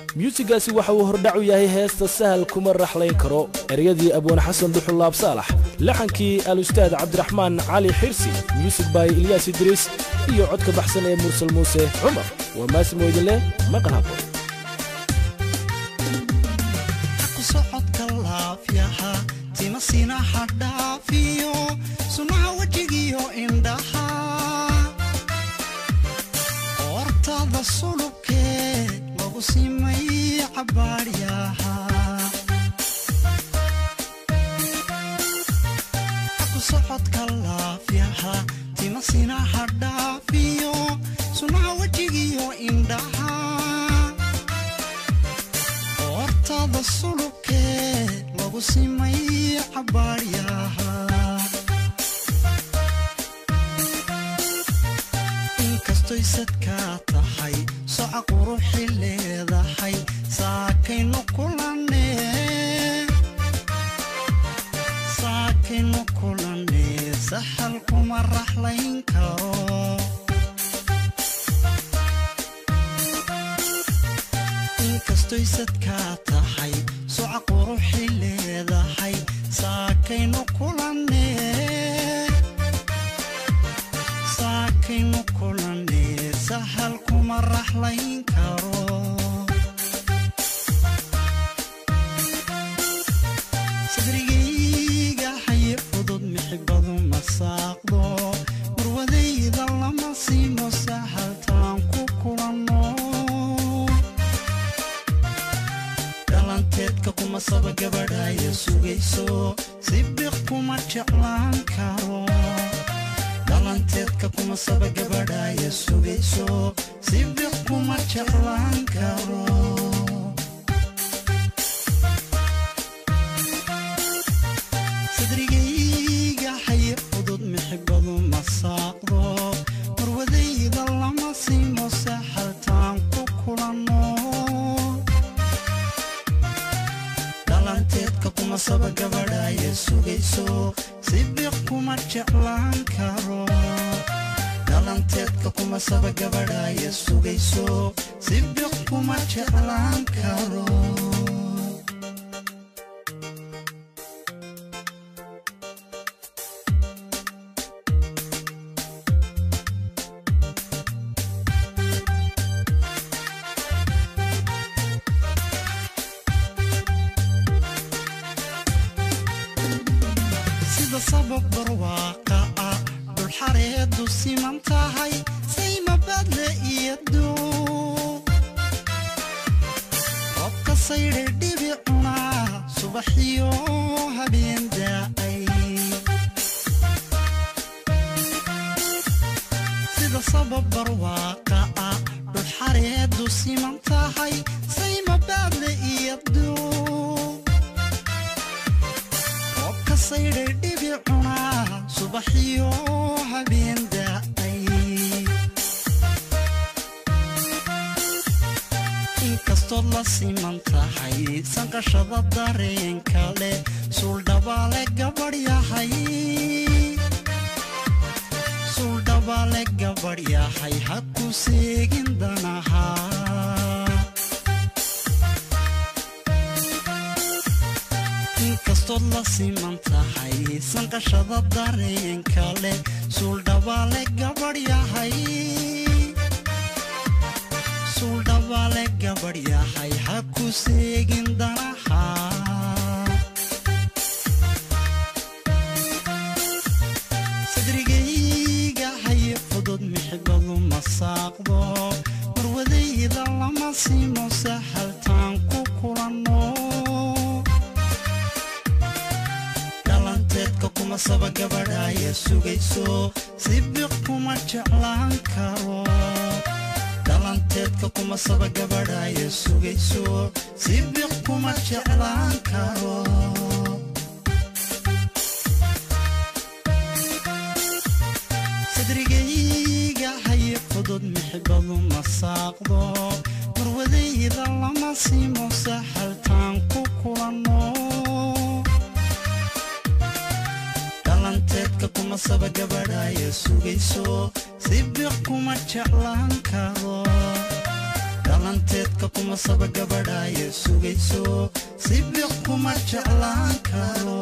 myuusiggaasi waxa uu hordhac u yahay heesta sahal kuma raxlayn karo eryadii abwaan xasan duxulaab saalax laxankii al-ustaad cabdiraxmaan cali xirsi myusig bay ilyaas idriis iyo codka baxsan ee mursal muuse cumar waa maasimo idinleh maqal habo socodka laafyaha timasina hadhaafiyo sunaha wejigiyo indhaha hortada sulubkee lagu simay cabaadhyaha ku socodka laafyaha timasina hadhaafiyo sunaha wejigiyo indhaha hortada sulubkee lagu simay cabaadhyaha inkastoy sadkaa tahay soca quruxi leedahay saakaynu kulanee saakaynu kulanee sahal kuma raxlayn karo inkastoy sadkaa tahay soca quruxi leedahay saakaynu kulanee saakaynu kulanee sahal kuma raxlayn karo sadrigayga haye fudud mixibadu masaaqdo murwadayda lama siimo sahaltaan ku kulanno dhalanteedka kuma saba gabadhaya sugayso si biq kuma jeclaan karo dhalanteedka kuma saba gabadhaya sugayso si biq kuma jeclaan karo sadrigayga haye fudud mixibadu masaaqdo marwadayda lama siimo saxaltaan ku kulanno dhalanteedka kuma saba gabadhaya sugayso si biq kuma jeclaan karo dhalanteedka kuma saba gabadhaya sugayso si biq kuma jeclaan karo sida sabab barwaaqa ah dhulxareedu siman tahay saymabadle iyo duu robka saydhe dhibicuna subaxiyo habeen daa'ay sida sabab barwaaqa ah dhulxareedu siman tahay saymabadle iyo duu roobka saydhay dhibicuna subaxiyo habeen daa'ay inkastood la siman tahay sanqashada dareenka leh suuldhabaale gabadh yahay suuldhabaale gabadh yahay ha ku seegin danaha inkastood la siman tahay sanqashada dareenka leh suuldhabaale gabadh yahay suuldhabaale gabadh yahay ha ku seegin danaha sadrigayga haye fudud mixibadu masaaqdo marwadayda lama siimo sahaltaan ku kulanno dhalanteedka kuma saba gabadhaya sugayso si biq kuma jeclaan karo dhalanteedka kuma saba gabadhaya sugayso si biq kuma jeclaan karo sadrigayga haye fudud mixibadu masaaqdo marwadayda lama siimo sahaltaan ku kulanno dhalanteedka kuma saba gabadhaya sugayso si biq kuma jeclaan karo dhalanteedka kuma kuma saba gabadhaya sugayso sibiq kuma jeclaan karo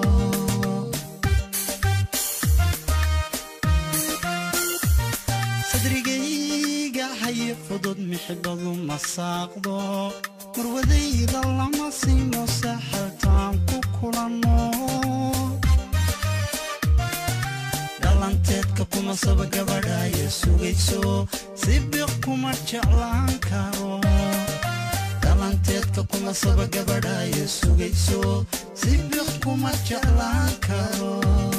sadrigayga haye fudud mixibadu masaaqdo marwadayda lama siino saxaltaan ku kulanno dhalanteedka kuma saba gabadhaya sugayso sibiq kuma jeclaan karo dhalanteedka kuma saba gabadhaya sugayso sibiq kuma jeclaan karo